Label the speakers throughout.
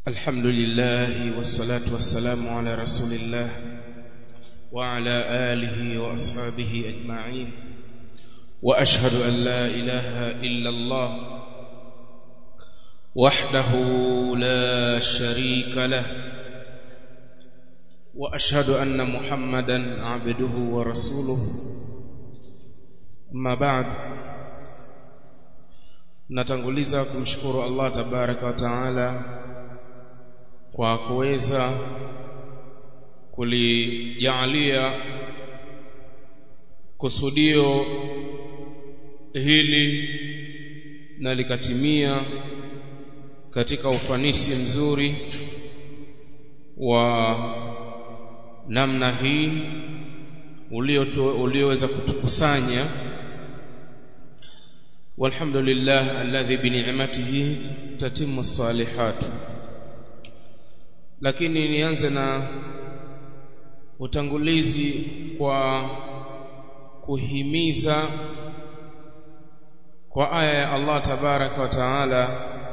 Speaker 1: الحمد لله والصلاة والسلام على رسول الله وعلى آله وأصحابه أجمعين وأشهد أن لا إله إلا الله وحده لا شريك له وأشهد أن محمدا عبده ورسوله أما بعد natanguliza kumshukuru Allah tabaraka wa taala kwa kuweza kulijaalia kusudio hili na likatimia katika ufanisi mzuri wa namna hii ulioweza kutukusanya والحمد لله الذي بنعمته تتم الصالحات lakini nianze na utangulizi kwa kuhimiza kwa aya ya Allah tabaraka wa taala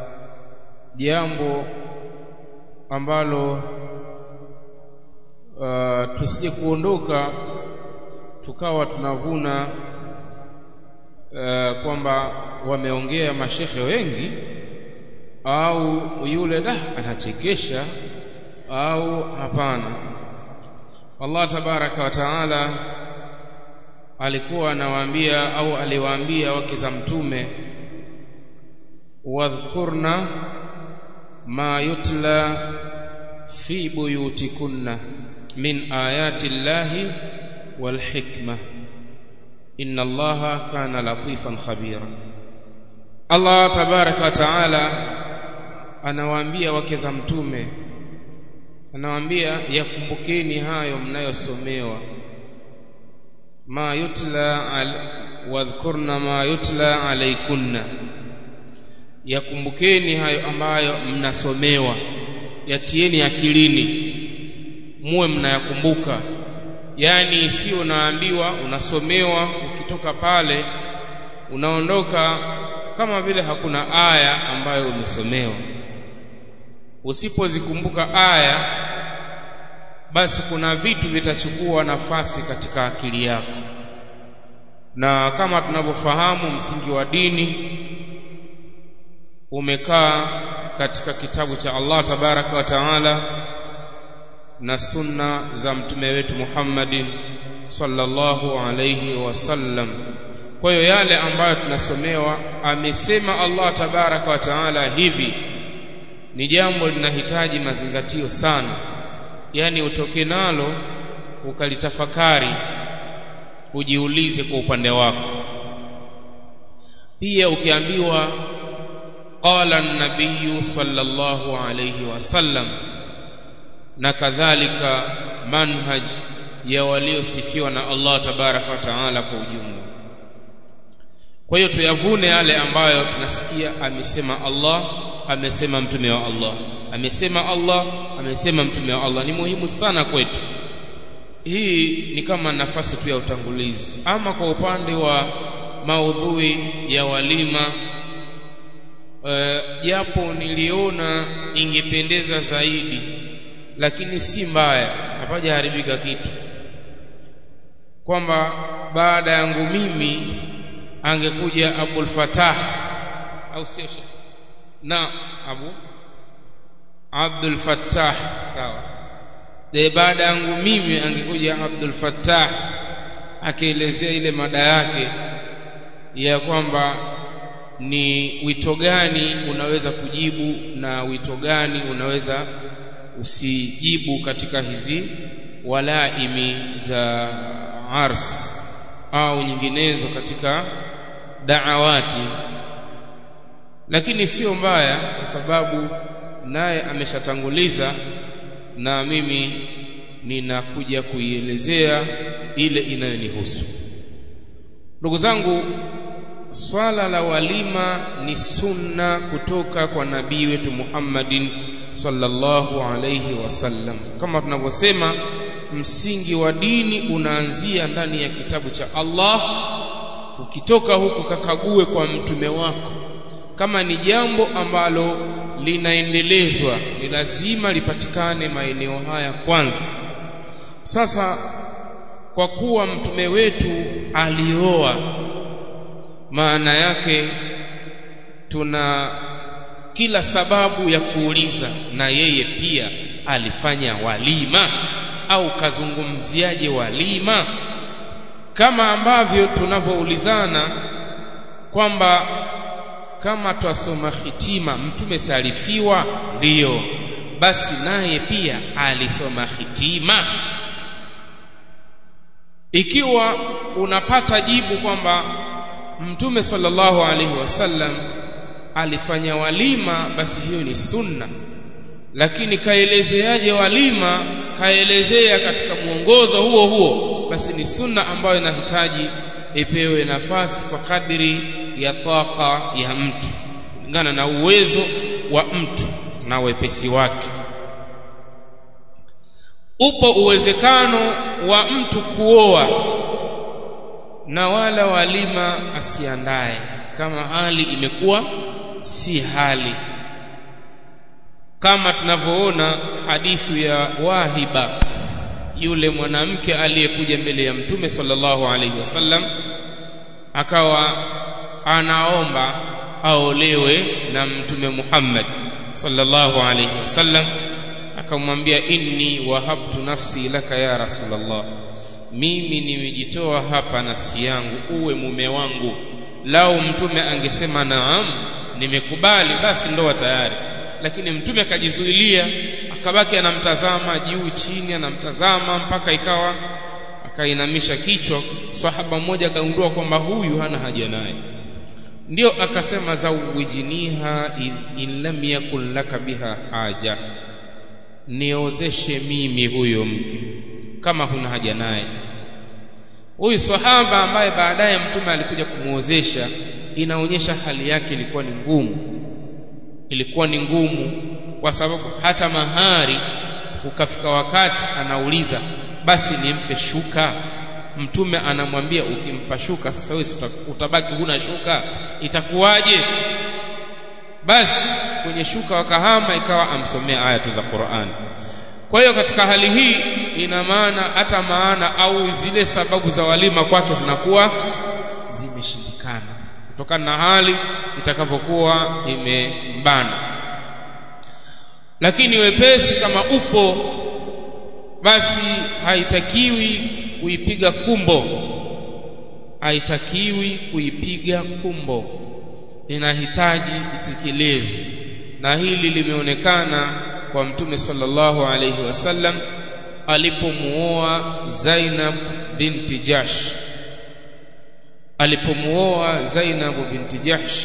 Speaker 1: jambo ambalo uh, tusije kuondoka tukawa tunavuna uh, kwamba wameongea mashekhe wengi au yule da anachekesha au hapana Allah tabaraka wa taala alikuwa anawaambia au aliwaambia wake za mtume wadhkurna ma yutla fi buyutikunna min ayati llahi wal hikma inna allaha kana latifan khabira Allah tabaraka wa taala anawaambia wake za mtume anawaambia yakumbukeni hayo mnayosomewa ma yutla al, wadhkurna ma yutla alaikunna yakumbukeni hayo ambayo mnasomewa yatieni akilini muwe mnayakumbuka yani sio unaambiwa unasomewa ukitoka pale unaondoka kama vile hakuna aya ambayo umesomewa usipozikumbuka aya basi kuna vitu vitachukua nafasi katika akili yako na kama tunavyofahamu msingi wa dini umekaa katika kitabu cha Allah tabaraka wa taala na sunna za mtume wetu Muhammadin sallallahu alayhi wasallam kwa hiyo yale ambayo tunasomewa amesema Allah tabaraka wa taala hivi ni jambo linahitaji mazingatio sana yani utoke nalo ukalitafakari ujiulize kwa upande wako pia ukiambiwa qala an-nabiy sallallahu alayhi wasallam na kadhalika manhaj ya waliosifiwa na Allah tabaraka wa taala kwa ujumla kwa hiyo tuyavune yale ambayo tunasikia amesema Allah amesema mtume wa Allah amesema Allah amesema mtume wa Allah ni muhimu sana kwetu hii ni kama nafasi tu ya utangulizi ama kwa upande wa maudhui ya walima japo uh, niliona ingependeza zaidi lakini si mbaya hapajaharibika kitu kwamba baada yangu mimi angekuja Abul Fatah au sio na Abu Abdul Fattah sawa de baada yangu mimi angekuja Abdul Fattah akielezea ile mada yake ya kwamba ni wito gani unaweza kujibu na wito gani unaweza usijibu katika hizi walaimi za ars au nyinginezo katika daawati lakini sio mbaya kwa sababu naye ameshatanguliza na mimi ninakuja kuielezea ile inayonihusu ndugu zangu swala la walima ni sunna kutoka kwa nabii wetu Muhammadin sallallahu alayhi wasallam kama tunavyosema msingi wa dini unaanzia ndani ya kitabu cha Allah ukitoka huku kakague kwa mtume wako kama ni jambo ambalo linaendelezwa ni lazima lipatikane maeneo haya kwanza sasa kwa kuwa mtume wetu alioa maana yake tuna kila sababu ya kuuliza na yeye pia alifanya walima au kazungumziaje walima kama ambavyo tunavyoulizana kwamba kama twasoma hitima mtume salifiwa ndiyo basi naye pia alisoma hitima ikiwa unapata jibu kwamba mtume sallallahu alaihi wasallam alifanya walima basi hiyo ni sunna lakini kaelezeaje walima kaelezea katika mwongozo huo huo basi ni sunna ambayo inahitaji ipewe nafasi kwa kadiri ya taka ya mtu kulingana na uwezo wa mtu na wepesi wake upo uwezekano wa mtu kuoa na wala walima asiandae kama hali imekuwa si hali kama tunavyoona hadithi ya Wahiba yule mwanamke aliyekuja mbele ya mtume sallallahu alaihi wasallam akawa anaomba aolewe na mtume Muhammad sallallahu alaihi wasallam akamwambia inni wahabtu nafsi laka ya rasulullah mimi nimejitoa hapa nafsi yangu uwe mume wangu lau mtume angesema naam nimekubali basi ndoa tayari lakini mtume akajizuilia akabaki anamtazama juu chini anamtazama mpaka ikawa akainamisha kichwa sahaba mmoja akagundua kwamba huyu hana haja naye ndio akasema zawijiniha in lam yakun laka biha haja niozeshe mimi huyo mke kama huna haja naye huyu sahaba ambaye baadaye mtume alikuja kumuozesha inaonyesha hali yake ilikuwa ni ngumu ilikuwa ni ngumu kwa sababu hata mahari ukafika wakati anauliza basi nimpe shuka mtume anamwambia ukimpa shuka sasa wewe utabaki huna shuka itakuwaje basi kwenye shuka wakahama ikawa amsomea aya tu za Qur'an kwa hiyo katika hali hii ina maana hata maana au zile sababu za walima kwake zinakuwa zimeshindikana kutokana na hali itakavyokuwa imembana lakini wepesi kama upo basi haitakiwi kuipiga kumbo haitakiwi kuipiga kumbo inahitaji itekelezwe na hili limeonekana kwa mtume sallallahu alayhi wasallam alipomuoa Zainab binti Jash alipomuoa Zainab binti Jahsh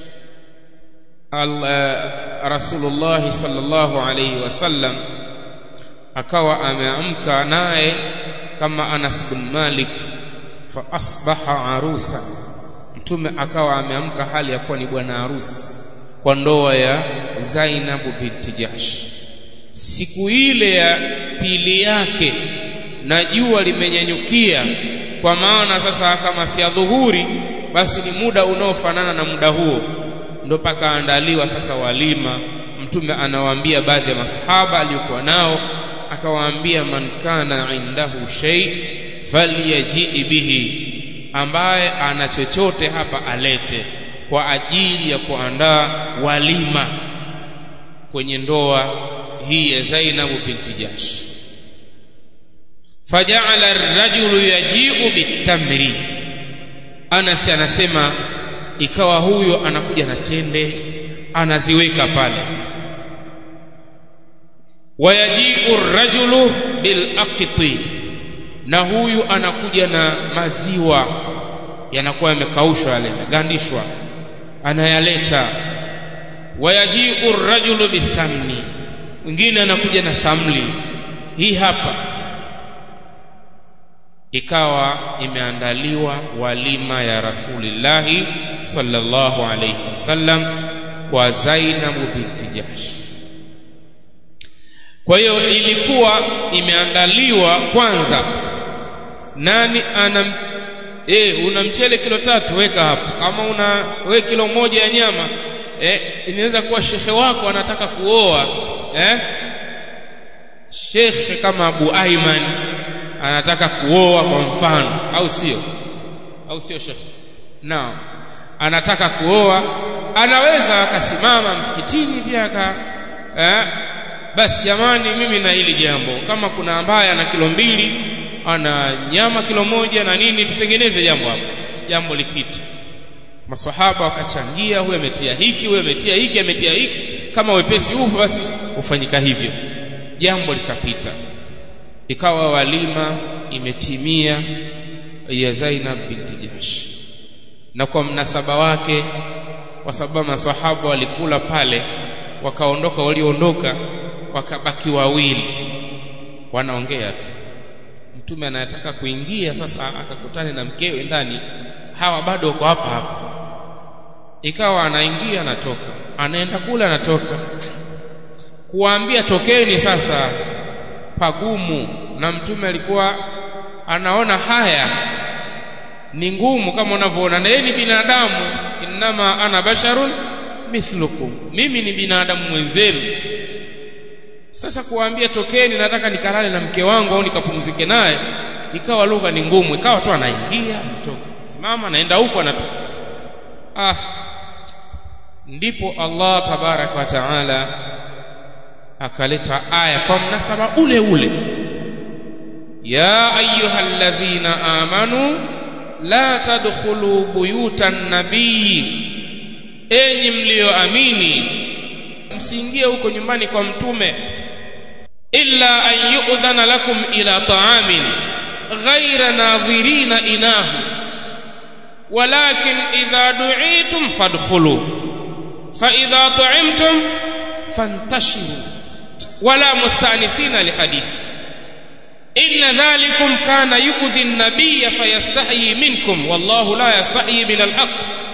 Speaker 1: Rasulullah sallallahu alayhi wasallam akawa ameamka naye kama Anas bin Malik fa asbaha arusa mtume akawa ameamka hali ya kuwa ni bwana harusi kwa ndoa ya Zainab binti Jahsh siku ile ya pili yake na jua limenyanyukia kwa maana sasa kama si adhuhuri basi ni muda unaofanana na muda huo ndo pakaandaliwa sasa walima mtume anawaambia baadhi ya masahaba aliyokuwa nao akawaambia man kana indahu shay falyaji bihi ambaye ana chochote hapa alete kwa ajili ya kuandaa walima kwenye ndoa hii ya Zainab binti Jahsh faja'ala ar-rajulu yaji'u bitamri Anas anasema ikawa huyo anakuja na tende anaziweka pale wayaji'u ar-rajulu bil aqti na huyu anakuja na maziwa yanakuwa yamekaushwa yale yamegandishwa anayaleta wayaji'u ar-rajulu bisamni mwingine anakuja na samli hii hapa ikawa imeandaliwa walima ya rasulillahi sallallahu alayhi wasallam kwa Zainab binti Jahsh kwa hiyo ilikuwa imeandaliwa kwanza nani ana e, una mchele kilo tatu weka hapo kama una we kilo moja ya nyama eh, inaweza kuwa shekhe wako anataka kuoa eh? shekhe kama Abu Aiman anataka kuoa kwa mfano au sio au sio shekhe naam anataka kuoa anaweza akasimama msikitini pia aka eh? basi jamani mimi na hili jambo kama kuna ambaye ana kilo mbili ana nyama kilo moja na nini tutengeneze jambo hapo jambo lipite maswahaba wakachangia huyo ametia hiki huyo ametia hiki ametia hiki kama wepesi huu basi hufanyika hivyo jambo likapita ikawa walima imetimia ya Zainab binti Jahsh na kwa mnasaba wake kwa sababu maswahaba walikula pale wakaondoka walioondoka wakabaki wawili wanaongea tu mtume anayetaka kuingia sasa akakutane na mkewe ndani hawa bado wako hapa hapa ikawa anaingia anatoka anaenda kule anatoka kuwaambia tokeni sasa pagumu na mtume alikuwa anaona haya ni ngumu kama unavyoona na yeye ni binadamu innama ana basharun mithlukum mimi ni binadamu mwenzenu sasa kuwaambia tokeni nataka nikalale na mke wangu au nikapumzike naye ikawa lugha ni ngumu ikawa tu anaingia anatoka simama naenda huko anatoka ah ndipo Allah tabarak wa taala akaleta aya kwa mnasaba ule ule ya ayyuhalladhina amanu la tadkhulu buyutan nabii enyi mlioamini msiingie huko nyumbani kwa mtume illa an yu'dhana lakum ila ta'amin ghayra nadhirina inahu walakin idha du'itum fadkhulu fa idha ta'imtum fantashiru wala mustanisina lihadithi inna dhalikum kana yu'dhi an-nabiyya fayastahyi minkum wallahu la yastahyi min al-haqq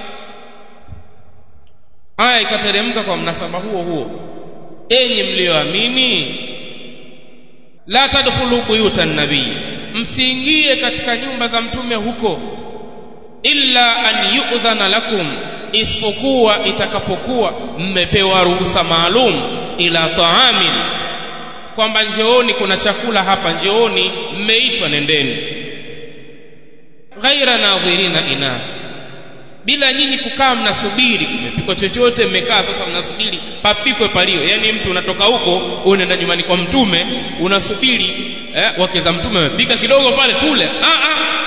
Speaker 1: aya ikateremka kwa mnasaba huo huo enyi mlioamini la tadkhulu buyutan nabii msiingie katika nyumba za mtume huko illa an yu'dhana lakum isipokuwa itakapokuwa mmepewa ruhusa maalum ila taamin kwamba njooni kuna chakula hapa njooni mmeitwa nendeni ghaira nadhirina ina bila nyinyi kukaa mnasubiri kumepikwa chochote mmekaa sasa mnasubiri papikwe palio yani mtu unatoka huko unaenda nyumbani kwa mtume unasubiri eh, wake za mtume wamepika kidogo pale tule ah ah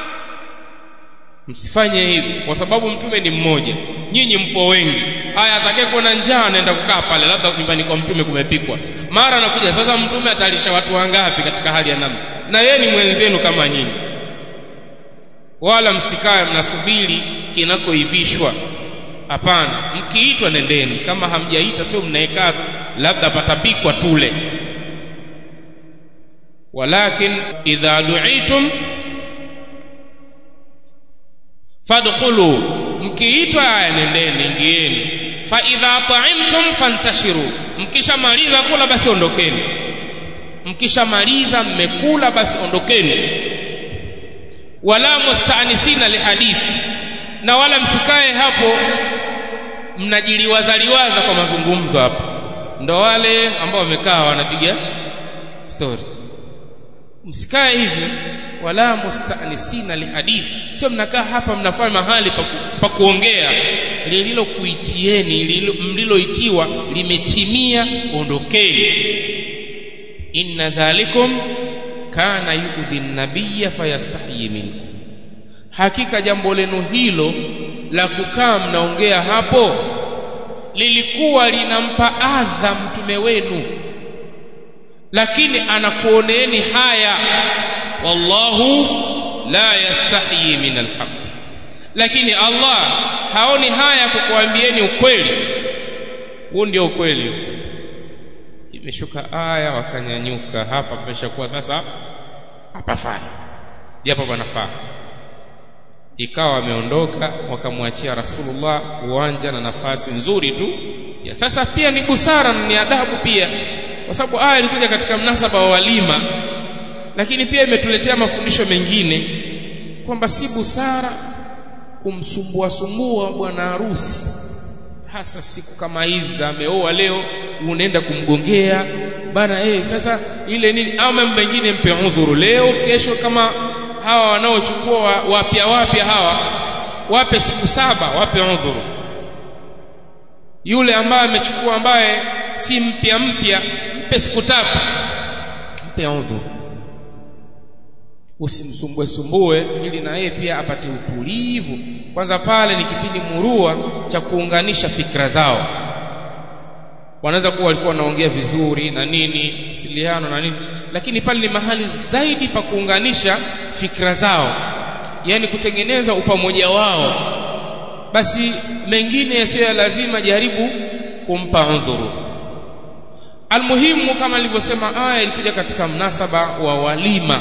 Speaker 1: msifanye hivi kwa sababu mtume ni mmoja nyinyi mpo wengi haya atakaye kuwa na njaa anaenda kukaa pale labda nyumbani kwa mtume kumepikwa mara anakuja sasa mtume atalisha watu wangapi katika hali ya namna na yeye ni mwenzenu kama nyinyi wala msikae mnasubiri kinakoivishwa hapana mkiitwa nendeni kama hamjaita sio mnaekaa labda patapikwa tule walakin idha du'itum fadkhulu mkiitwa aya nendeni ingieni fa idha ta'imtum fantashiru mkishamaliza kula basi ondokeni mkishamaliza mmekula basi ondokeni wala mustaanisina lihadithi na wala msikae hapo mnajiliwazaliwaza kwa mazungumzo hapo ndo wale ambao wamekaa wanapiga story msikae hivyo wala mustaanisina lihadithi sio mnakaa hapa mnafanya mahali pa kuongea lililokuitieni mliloitiwa limetimia ondokeni inna dhalikum kana yu'dhi an-nabiyya fayastahyi minkum hakika jambo lenu hilo la kukaa mnaongea hapo lilikuwa linampa adha mtume wenu lakini anakuoneeni haya wallahu la yastahyi min alhaq lakini Allah haoni haya kukuambieni ukweli huu ndio ukweli imeshuka aya wakanyanyuka hapa pameshakuwa sasa hapafai japo panafaa ikawa wameondoka wakamwachia Rasulullah uwanja na nafasi nzuri tu ya sasa pia ni busara na ni adabu pia kwa sababu aya ilikuja katika mnasaba wa walima lakini pia imetuletea mafundisho mengine kwamba si busara kumsumbua sumbua bwana harusi hasa siku kama hizi za ameoa leo unaenda kumgongea bana eh sasa ile nini ama mengine mpe udhuru leo kesho kama hawa wanaochukua wapya wapya hawa wape siku saba wape udhuru yule ambaye amechukua ambaye si mpya mpya mpe siku tatu mpe udhuru usimsumbue sumbue ili na yeye pia apate utulivu kwanza pale ni kipindi murua cha kuunganisha fikra zao wanaweza kuwa walikuwa wanaongea vizuri na nini siliano na nini lakini pale ni mahali zaidi pa kuunganisha fikra zao yani kutengeneza upamoja wao basi mengine yasiyo ya lazima jaribu kumpa udhuru almuhimu kama nilivyosema aya ilikuja katika mnasaba wa walima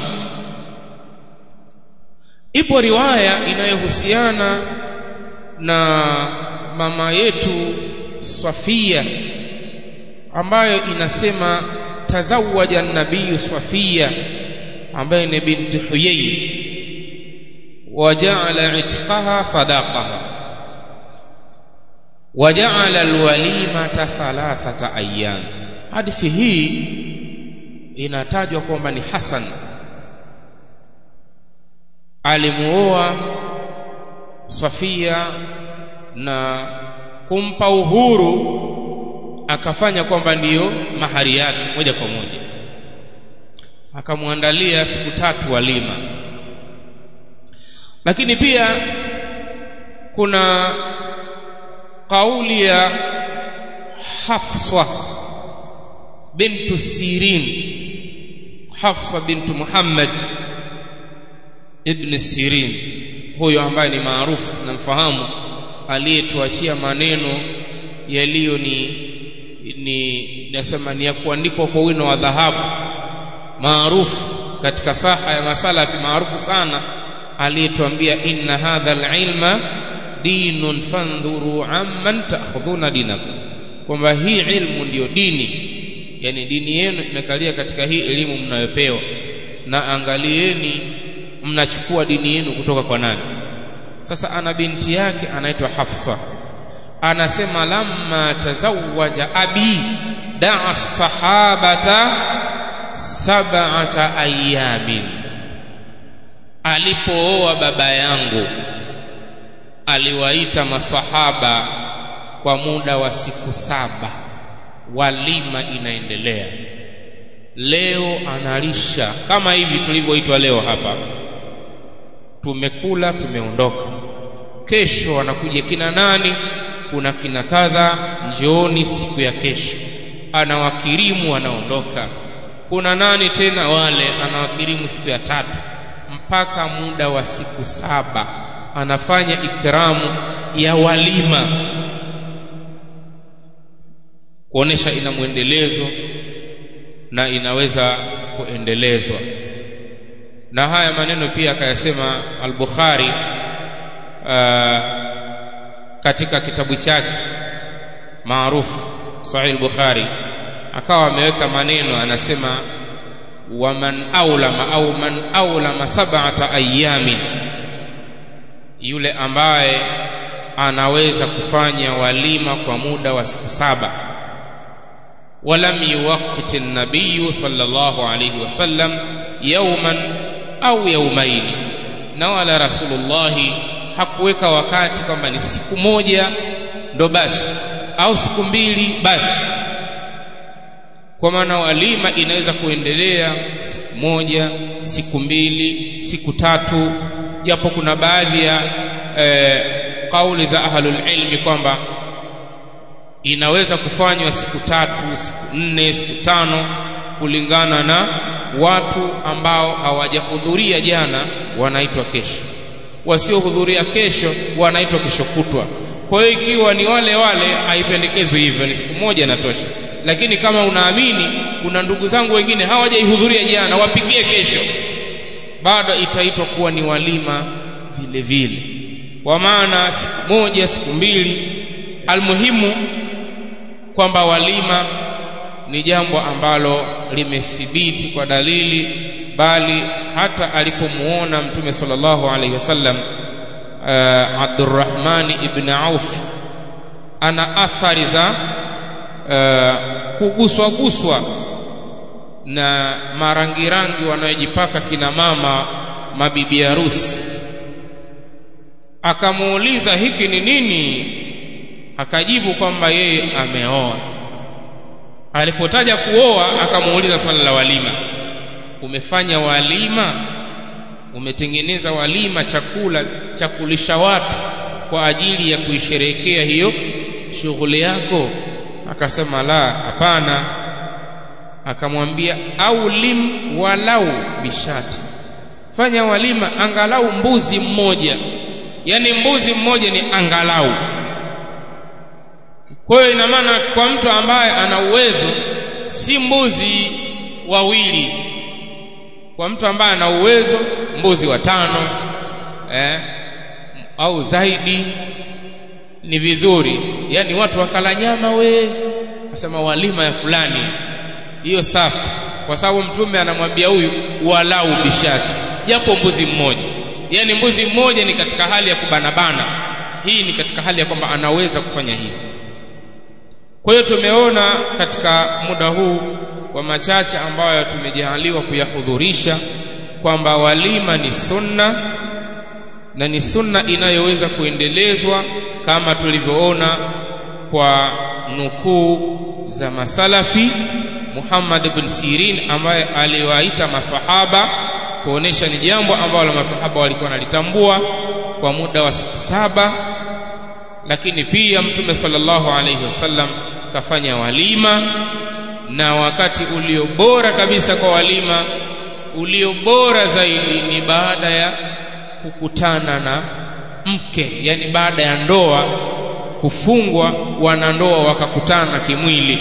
Speaker 1: ipo riwaya inayohusiana na mama yetu Swafia ambayo inasema tazawaja nabii Swafia ambaye ni binti Huyay waja'ala itqaha sadaqaha waja'ala alwalimata thalathata ayyam hadithi hii inatajwa kwamba ni Hasan alimuoa Safia na kumpa uhuru akafanya kwamba ndiyo mahari yake moja kwa moja akamwandalia siku tatu walima lakini pia kuna kauli ya Hafsa bintu Sirin Hafsa bintu Muhammad ibn Sirin huyo ambaye ni maarufu tunamfahamu aliyetuachia maneno yaliyo ni ni nasema ni ya kuandikwa kwa wino wa dhahabu maarufu katika saha ya masalafi maarufu sana aliyetuambia inna hadha alilma dinun fandhuru amman ta'khudhuna dinakum kwamba hii ilmu ndiyo dini yani dini yenu imekalia katika hii elimu mnayopewa na angalieni mnachukua dini yenu kutoka kwa nani sasa ana binti yake anaitwa Hafsa anasema lamma tazawaja abi daa sahabata sab'ata ayamin alipooa baba yangu aliwaita masahaba kwa muda wa siku saba walima inaendelea leo analisha kama hivi tulivyoitwa leo hapa tumekula tumeondoka kesho anakuja kina nani kuna kina kadha njooni siku ya kesho anawakirimu anaondoka kuna nani tena wale anawakirimu siku ya tatu mpaka muda wa siku saba anafanya ikramu ya walima kuonesha ina mwendelezo na inaweza kuendelezwa na haya maneno pia akayasema al-Bukhari uh, katika kitabu chake maarufu Sahih al-Bukhari akawa ameweka maneno anasema waman aulama au man aulama sab'ata ayamin yule ambaye anaweza kufanya walima kwa muda wa siku saba ولم يوقت النبي صلى الله عليه وسلم يوما au yaumaini na wala rasulullahi hakuweka wakati kwamba ni siku moja ndo basi au siku mbili basi kwa maana walima inaweza kuendelea siku moja siku mbili siku tatu japo kuna baadhi ya e, kauli za ahlul ilmi kwamba inaweza kufanywa siku tatu siku nne siku tano kulingana na watu ambao hawajahudhuria jana wanaitwa kesho wasiohudhuria kesho wanaitwa kesho kutwa kwa hiyo ikiwa ni wale wale haipendekezwi hivyo ni siku moja inatosha lakini kama unaamini kuna ndugu zangu wengine hawajaihudhuria jana wapikie kesho bado itaitwa kuwa ni walima vile vile kwa maana siku moja siku mbili almuhimu kwamba walima ni jambo ambalo limethibiti kwa dalili bali hata alipomuona mtume sallallahu alaihi wasallam uh, Abdurrahman ibn Auf ana athari za uh, kuguswa guswa na marangirangi wanayojipaka kina mama mabibi harusi akamuuliza hiki ni nini akajibu kwamba yeye ameoa alipotaja kuoa akamuuliza swala la walima umefanya walima umetengeneza walima chakula cha kulisha watu kwa ajili ya kuisherehekea hiyo shughuli yako akasema la hapana akamwambia au lim walau bishati fanya walima angalau mbuzi mmoja yani mbuzi mmoja ni angalau kwa hiyo ina maana kwa mtu ambaye ana uwezo si mbuzi wawili kwa mtu ambaye ana uwezo mbuzi watano eh, au zaidi ni vizuri yani watu wakala nyama we asema walima ya fulani hiyo safi kwa sababu mtume anamwambia huyu walau bishati japo mbuzi mmoja yani mbuzi mmoja ni katika hali ya kubanabana hii ni katika hali ya kwamba anaweza kufanya hivyo kwa hiyo tumeona katika muda huu wa machache ambayo tumejaliwa kuyahudhurisha kwamba walima ni sunna na ni sunna inayoweza kuendelezwa kama tulivyoona kwa nukuu za masalafi Muhammad ibn Sirin ambaye aliwaita masahaba kuonesha ni jambo ambalo masahaba walikuwa wanalitambua kwa muda wa siku saba lakini pia mtume sallallahu alaihi wasallam kafanya walima na wakati ulio bora kabisa kwa walima ulio bora zaidi ni baada ya kukutana na mke yani baada ya ndoa kufungwa wanandoa wakakutana kimwili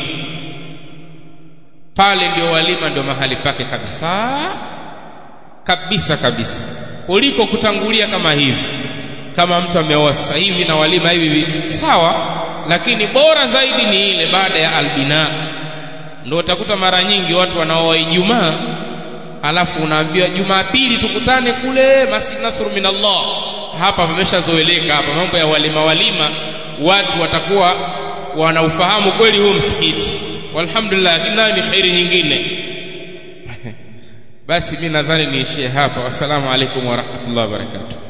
Speaker 1: pale ndio walima ndio mahali pake kabisa kabisa kabisa kuliko kutangulia kama hivi kama mtu ameoa sasa hivi na walima hivi sawa lakini bora zaidi ni ile baada ya albina ndio utakuta mara nyingi watu wanaoa Ijumaa alafu unaambiwa Jumapili tukutane kule Masjid Nasr min Allah hapa pameshazoeleka hapa mambo ya walima walima watu watakuwa wanaufahamu kweli huu msikiti walhamdulillah lakini nayo ni khairi nyingine basi mimi nadhani niishie hapa wassalamu alaikum warahmatullahi wabarakatuh